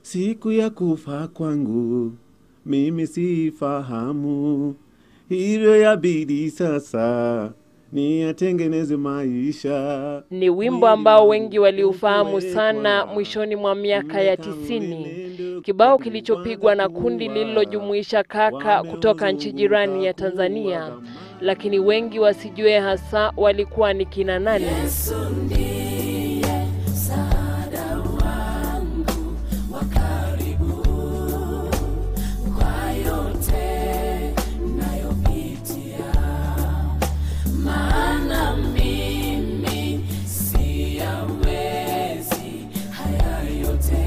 siku ya kufa kwangu mimi sifahamu, hivyo yabidi sasa niyatengeneze maisha. Ni wimbo ambao wengi waliufahamu sana mwishoni mwa miaka ya tisini, kibao kilichopigwa na kundi lililojumuisha kaka kutoka nchi jirani ya Tanzania, lakini wengi wasijue hasa walikuwa ni kina nani. Yesu ndiye msaada wangu wa karibu kwa yote nayopitia, maana mimi siyawezi haya yote,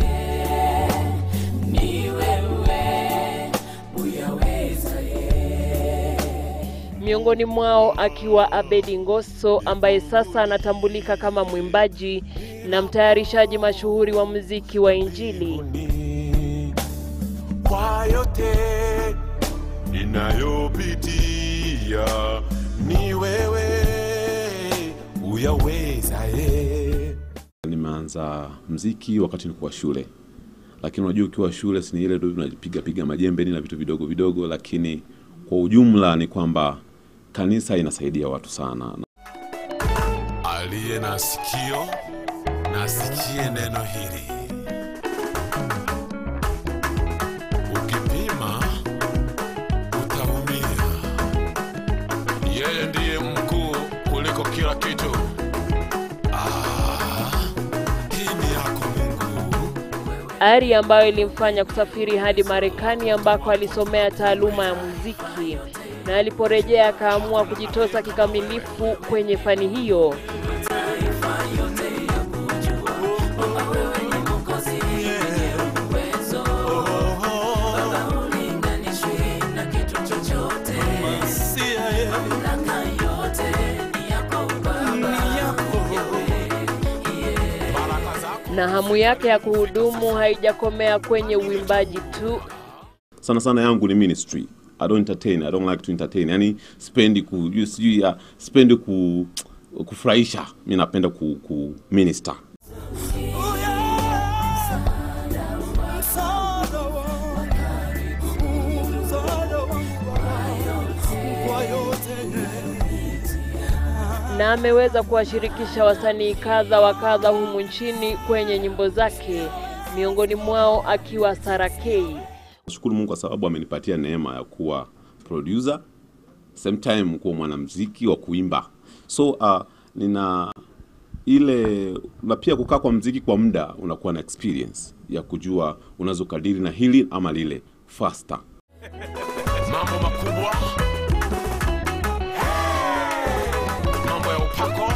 ni wewe uyaweza ye miongoni mwao akiwa Abedi Ngoso ambaye sasa anatambulika kama mwimbaji na mtayarishaji mashuhuri wa muziki wa Injili. kwa yote ninayopitia, ni wewe uyawezaye. Nimeanza mziki wakati nilikuwa shule, lakini unajua ukiwa shule si ni ile tu unapiga piga majembe na vitu vidogo vidogo, lakini kwa ujumla ni kwamba kanisa inasaidia watu sana. Aliye na sikio nasikie neno hili. Ukipima utaumia. Yeye ndiye mkuu kuliko kila kitu. Ah, hii ni yako Mungu. ari ambayo ilimfanya kusafiri hadi Marekani ambako alisomea taaluma ya muziki na aliporejea akaamua kujitosa kikamilifu kwenye fani hiyo. Na hamu yake ya kuhudumu haijakomea kwenye uimbaji tu, Sana sana yangu ni ministry. I don't entertain, I don't like to entertain. Yani spendi ku you- sijui ya spendi ku kufurahisha. Mimi napenda ku, ku minister. na ameweza kuwashirikisha wasanii kadha wa kadha humu nchini kwenye nyimbo zake, miongoni mwao akiwa Sara K. Nashukuru Mungu kwa sababu amenipatia neema ya kuwa producer, same time kuwa mwanamuziki wa kuimba. So uh, nina ile na pia kukaa kwa mziki kwa muda unakuwa na experience ya kujua unaweza ukadiri na hili ama lile faster. Mambo makubwa, mambo ya upako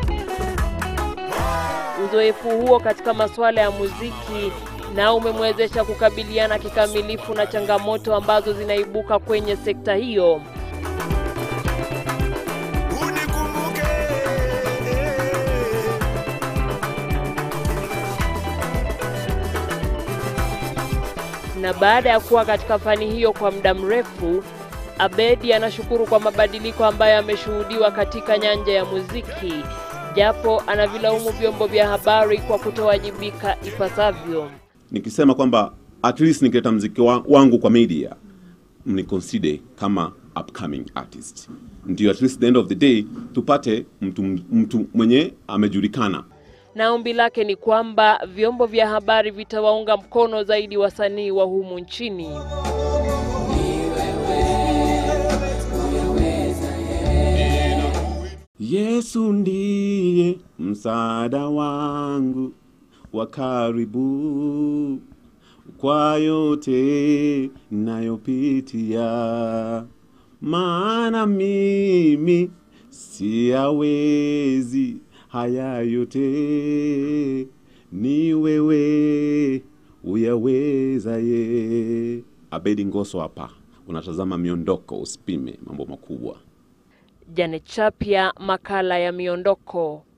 Uzoefu huo katika masuala ya muziki na umemwezesha kukabiliana kikamilifu na changamoto ambazo zinaibuka kwenye sekta hiyo. unikumbuke. Na baada ya kuwa katika fani hiyo kwa muda mrefu, Abedi anashukuru kwa mabadiliko ambayo yameshuhudiwa katika nyanja ya muziki, japo anavilaumu vyombo vya habari kwa kutowajibika ipasavyo. Nikisema kwamba at least nikileta mziki wa, wangu kwa media mni consider kama upcoming artist, ndio at least the end of the day tupate mtu, mtu mwenye amejulikana. Na ombi lake ni kwamba vyombo vya habari vitawaunga mkono zaidi wasanii wa humu nchini. Yesu ndiye msaada wangu wa karibu kwa yote nayopitia, maana mimi siyawezi haya yote, ni wewe uyawezaye. Abedi Ngoso hapa, unatazama miondoko, usipime mambo makubwa. Janet Chapia, makala ya Miondoko.